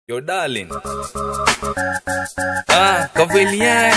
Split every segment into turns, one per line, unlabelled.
Yo, darling. Ah, Cavalier.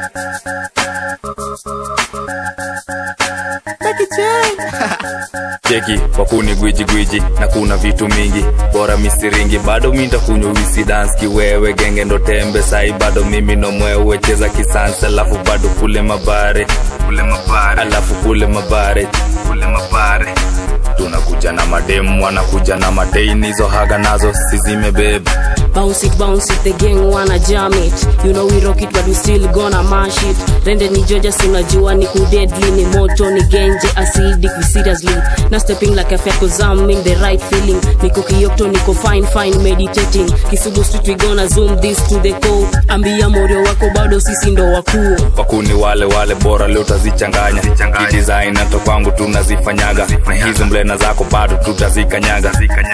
cheki wakuni gwiji gwiji na kuna vitu mingi bora misiringi bado mintakunywa wisi dance kiwewe genge ndo tembe sai bado mimi no mwewe cheza kisansa alafu bado kule mabare kule mabare alafu kule mabare kule mabare tunakuja na mademu wanakuja na mateini hizo haga nazo sizimebeba
Bounce it, bounce it, the gang wanna jam it You know we rock it but we still gonna mash it Rende ni Georgia sinajua ni kudedli Ni moto ni genje acidic we seriously Na stepping like a fat cause I'm in the right feeling Niko kiyokto niko fine fine meditating Kisugu street we gonna zoom this to the core Ambia morio wako bado sisi ndo wakuu
wakuni wale wale bora leo tazichanganya kidesign hata kwangu tunazifanyaga na hizi mlena zako bado tutazikanyaga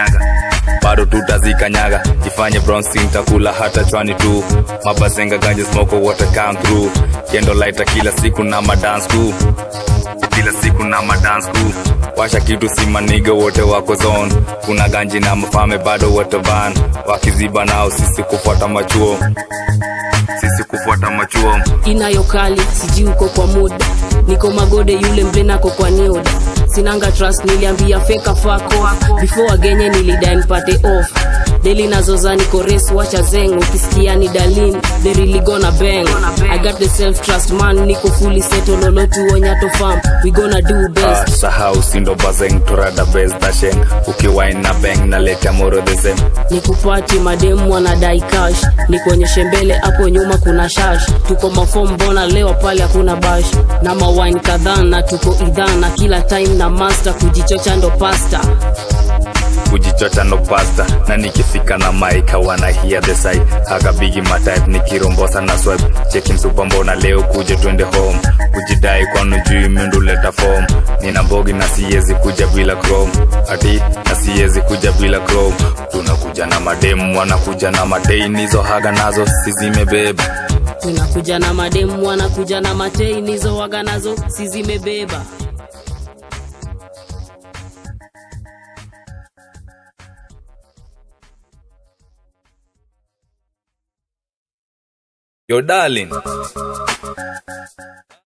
bado tutazikanyaga jifanye bronsin takula hata chwani tu mabazenga ganje smoko water come through kendo laita kila siku na madance crew kila siku na madance crew washa kitu simaniga wote wako zone kuna ganji na mafame bado wote ban wakiziba nao sisi kufuata machuo sisi kufuata machuo
inayo kali sijui uko kwa muda niko magode yule mlenako kwa nioda sinanga trust niliambia feka fako before agenye nilidai nipate off deli nazoza niko res wacha zeng ukisikia ni dalin they really gonna bang i got the self trust man niko fully settle lolotu onyato farm we gonna do
Ah,
best
sahau sindo bazeng turada bes dashen ukiwain na beng na leta moro the same
nikupati mademu wanadai cash nikuonyeshe mbele hapo nyuma kuna shash tuko mafom mbona leo pale hakuna bash na mawine kadhaa na tuko idhaa na kila time na master kujichocha ndo pasta
kujichocha no pasta na nikifika na maika wana hear the side haga bigi matype nikirombosa na swipe cheki msupa mbona leo kuje twende home kujidai kwanu juu minduleta form nina mbogi na siwezi kuja bila chrome ati na siwezi kuja bila chrome tunakuja na mademu wanakuja na mateini hizo haga nazo sizimebeba
tunakuja na mademu wanakuja na matei nizo waga nazo si zimebeba
Yo, darling.